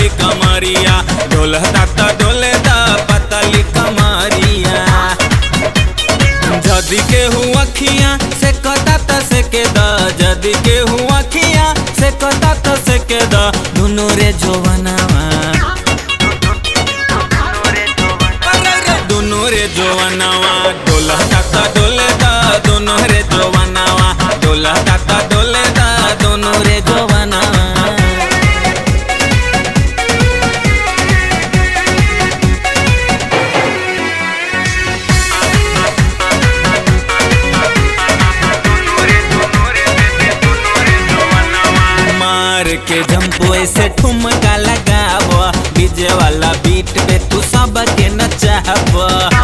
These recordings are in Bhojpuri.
पतली कमरिया डोलता त डोले दा पतली कमरिया जदी के हूँ अखियाँ से कता त से के दा जदी के हूँ अखियाँ से कता त से के दा दुनो रे जोवनावा दुनो रे जोवनावा डोलता त डोले दा दुनो रे जोवनावा डोलता त डोले दा दुनो रे जोवनावा मार के जंपो ऐसे ठुमका लगाव डीजे वाला बीट पे तू सब के नचाव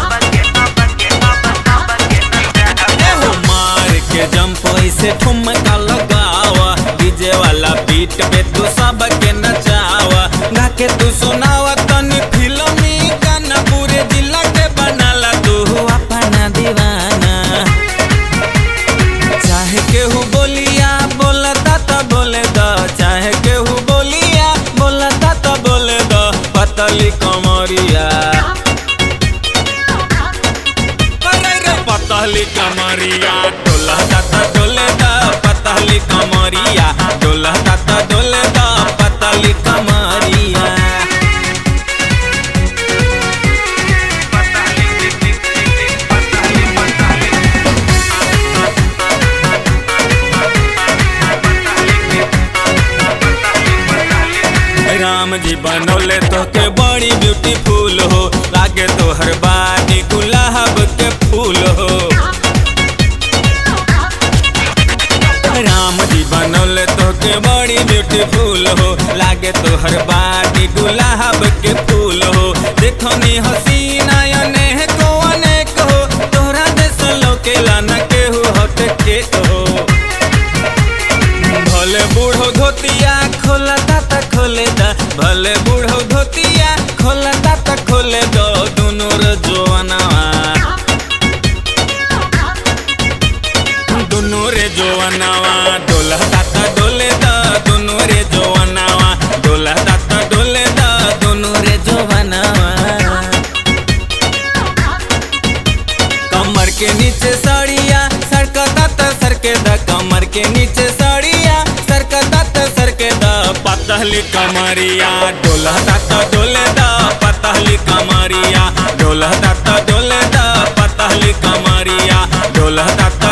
एहो मार के जंपो ऐसे ठुमका लगाव डीजे वाला बीट पे तू सब के नचाव गा के तू सुनाव तनी फिल्मी गाना पूरे जिला के बनाला तू अपना दीवाना चाहे केहू बोलिया बोलता त बोले द चाहे केहू बोलिया बोलता त बोले द पतली कमरिया अरे रे पतली कमरिया डोलता त डोले द पतली कमरिया डोलता त डोले द पतली कमरिया राम जी बनौले तो के बड़ी ब्यूटीफुल हो लागे तो हर बानी गुलाब के फूल हो राम जी बनौले तो के बड़ी ब्यूटीफुल हो लागे तो हर बानी गुलाब के फूल हो देखो नी हसीना अनेक को अनेक हो तोहरा देश लोके लाना के हो हट के हो भले बूढ़ो धोतिया खोलता त खोले दा भले बूढ़ो धोतिया खोलता त खोले दो दुनो रे जोवनावा दुनो रे जोवनावा डोलता त डोले दा दुनो रे जोवनावा डोलता त डोले दा दुनो रे जोवनावा कमर के नीचे साड़िया सरकता त सरके द कमर के नीचे साड़िया सरकता त सरके द पतली कमरिया डोलता त डोले द पतली कमरिया डोलता त डोले द पतली कमरिया डोलता त